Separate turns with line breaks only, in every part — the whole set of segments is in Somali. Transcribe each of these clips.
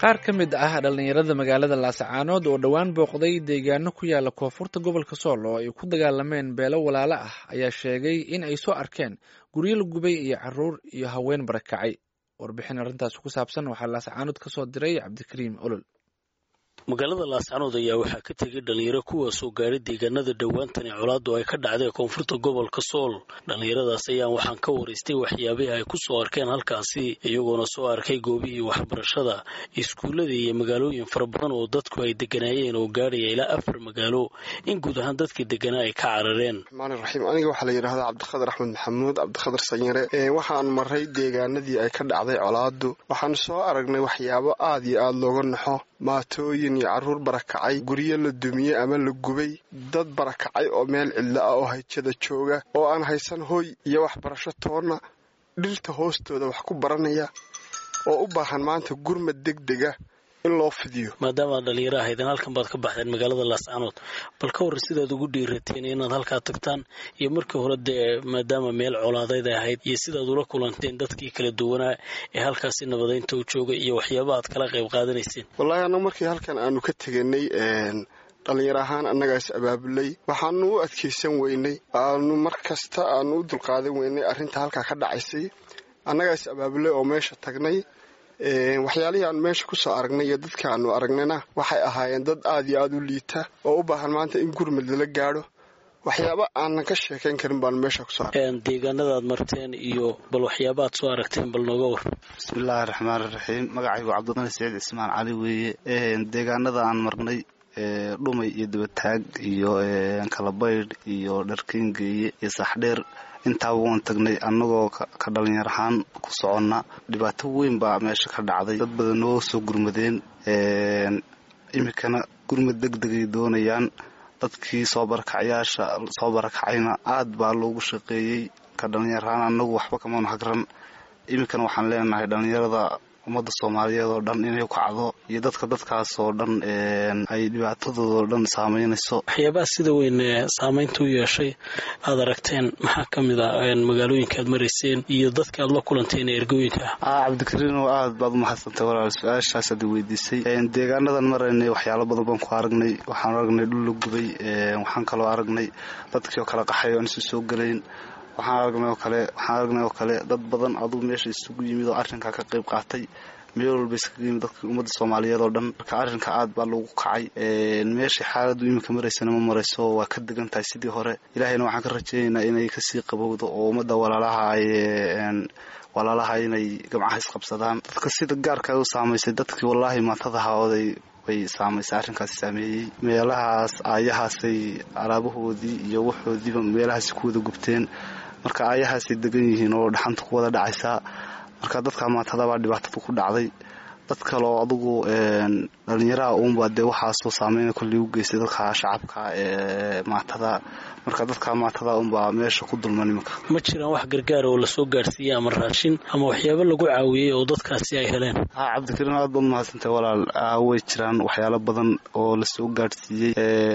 qaar ka mid ah dhallinyarada magaalada laasacaanood oo dhowaan booqday deegaano ku yaala koonfurta gobolka sool oo ay ku dagaalameen beelo walaalo ah ayaa sheegay in ay soo arkeen guryo la gubay iyo caruur iyo haween barakacay warbixin arrintaas ku saabsan waxaa laasacaanood ka soo diray cabdikariim olol
magaalada laascanood ayaa waxaa ka tegay dhalinyaro kuwaasoo gaadhay deegaanada dhowaantani colaadu ay ka dhacday koonfurta gobolka sool dhallinyaradaas ayaan waxaan ka waraystay waxyaabihii ay ku soo arkeen halkaasi iyagoona soo arkay goobihii waxbarashada iskuulladii iyo magaalooyin fara badan oo dadku ay deganaayeen oo gaadhaya ilaa afar magaalo in guud ahaan dadkii deganaa ay ka carareen
raxmaan raxiim aniga waxaa la yidhaahdaa cabdiqadar axmed maxamuud cabdiqadar sanyare waxaan maray deegaanadii ay ka dhacday colaadu waxaan soo aragnay waxyaabo aad iyo aada looga naxo maatooyin iyo caruur barakacay guryo la dumiyey ama la gubay dad barakacay oo meel cidlo ah oo hayjada jooga oo aan haysan hoy iyo waxbarasho toonna dhirta hoostooda wax ku baranaya oo u baahan maanta gurmad degdega in loo fidiyo
maadaama ad dhalinyaro ahaydeen halkan baad ka baxdeen magaalada laascanood bal ka warran sidaad ugu dhiirateen inaad halkaa tagtaan iyo markii hore dee maadaama meel colaadeyd ay ahayd iyo sidaad ula kulanteen dadkii kala duwanaa ee halkaasi nabadaynta u jooga iyo waxyaaba aad kala qayb qaadanayseen
wallaahi annaga markii halkan aanu ka teganay dhallinyaro ahaan annagaas abaabulay waxaanu u adkaysan weynay aanu mar kasta aanu u dulqaadan weynay arrinta halkaa ka dhacaysay annagaas abaabulay oo meesha tagnay waxyaalihii aan meesha kusoo aragnay iyo dadka aanu aragnayna waxay ahaayeen dad aad iyo aada u liita oo u baahan maanta in gurmad lala gaadho waxyaaba aanan ka sheekayn karin baanu meesha kusoo argnay
deegaanada aad marteen iyo bal waxyaaba aad soo aragteen bal nooga war
bismillaahi raxmaan raxiim magacaygu cabdimani saciid cismaan cali weeye deegaanada aan marnay dhumay iyo dabataag iyo kalabaydh iyo dharkingeeye iyo saxdheer intaaba waan tagnay annagoo ka dhalinyar ahaan ku soconna dhibaato weyn baa meesha ka dhacday dad badan noo soo gurmadeen iminkana gurmad deg degay doonayaan dadkii soo barakacyaasha soo barakacayna aad baa loogu shaqeeyey ka dhalinyar ahaan annagu waxba kamanu hagran iminkana waxaan leenahay dhalinyarada ummadda soomaaliyeed oo dhan inay kacdo iyo dadka dadkaas oo dhan ay dhibaatadoodaoo dhan saameynayso
waxyaabaha sida weyn saameynta u yeeshay aad aragteen maxaa ka mid ah magaalooyinka aad marayseen iyo dadka aad la kulanteen ee ergooyinka
ah cabdikariino aad baad umahadsantay walaal su-aashaas aad weydiisay deegaanadan maraynay waxyaalo badan baan ku aragnay waxaan aragnay dhul la gubay waxaan kaloo aragnay dadkii oo kala qaxay oan isu soo gelayn waxaan aragnay oo kale waxaan aragnay oo kale dad badan adugu meesha isugu yimid oo arrinkaa ka qayb qaatay meel walba iskaga yimid dadka ummadda soomaaliyeed oo dhan marka arrinka aad baa loogu kacay meeshai xaaladdu iminka maraysana ma marayso waa ka degan tahay sidii hore ilaahayna waxaan ka rajaynaynaa inay kasii qabowdo oo ummadda walaalaha ay walaalaha inay gamcaha isqabsadaan dadka sida gaarka u saamaysay dadkii wallaahi maantadaha oday way saamaysay arrinkaasi saameeyey meelahaas aayahaasay alaabahoodii iyo waxoodiiba meelahaasi ku wada gubteen marka aayahaasay degan yihiin oo dhaxanta ku wada dhacaysaa marka dadka maantadabaa dhibaatada ku dhacday dad kaleo adugu dhalinyaraha uunbaa dee waxaasoo saameyna kolley u geystay dadka shacabka ee maatada marka dadka maatada unbaa meesha ku dulman iminka
ma jiraan wax gargaar oo lasoo gaarsiiyey ama raashin ama waxyaabo lagu caawiyey oo dadkaasi ay heleen
ha cabdikariim aad baad mahadsantay walaal way jiraan waxyaalo badan oo lasoo gaarsiiyey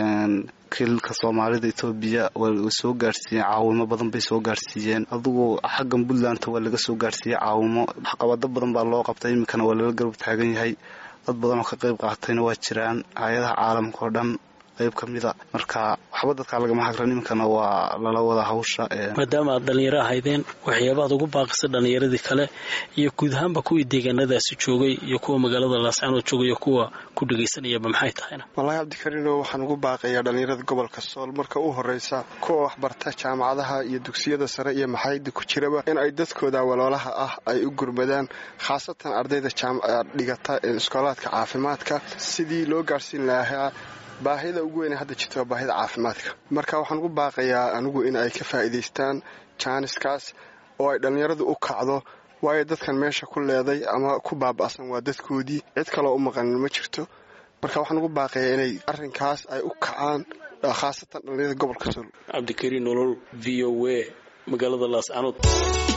kilka soomaalida etoobiya way soo gaarsiiyeen caawimo badan bay soo gaarsiiyeen adugu xaggan puntlandta waa laga soo gaarsiiyey caawimo waxqabado badan baa loo qabtay iminkana waa lala garab taagan yahay dad badan oo ka qayb qaatayna waa jiraan hay-adaha caalamka oo dhan qayb ka mida marka waxba dadkaa lagama hagran iminkana waa lala wada hawsha
maadaama aad dhallinyaro ahaydeen waxyaabaad ugu baaqisa dhallinyaradii kale iyo guud ahaanba kuwii deegaanadaasi joogay iyo kuwa magaalada laascanood joogay iyo kuwa ku dhegaysanayaba maxay tahayna
wallaahi cabdikariino waxaan ugu baaqayaa dhallinyarada gobolka sool marka u horreysa kuwa waxbarta jaamacadaha iyo dugsiyada sare iyo maxayada ku jiraba in ay dadkooda waloolaha ah ay u gurmadaan khaasatan ardayda dhigata iskoolaadka caafimaadka sidii loo gaarhsiin lahaa baahida ugu weyne hadda jirta waa baahida caafimaadka marka waxaan ugu baaqayaa anigu in ay ka faa'iidaystaan jaaniskaas oo ay dhallinyaradu u kacdo waayo dadkan meesha ku leeday ama ku baaba'san waa dadkoodii cid kaloo u maqanin ma jirto marka waxaan ugu baaqayaa inay arrinkaas ay u kacaan khaasatan dhallinyarada gobolka sool
cabdikariin nolol v o a magaalada laascanood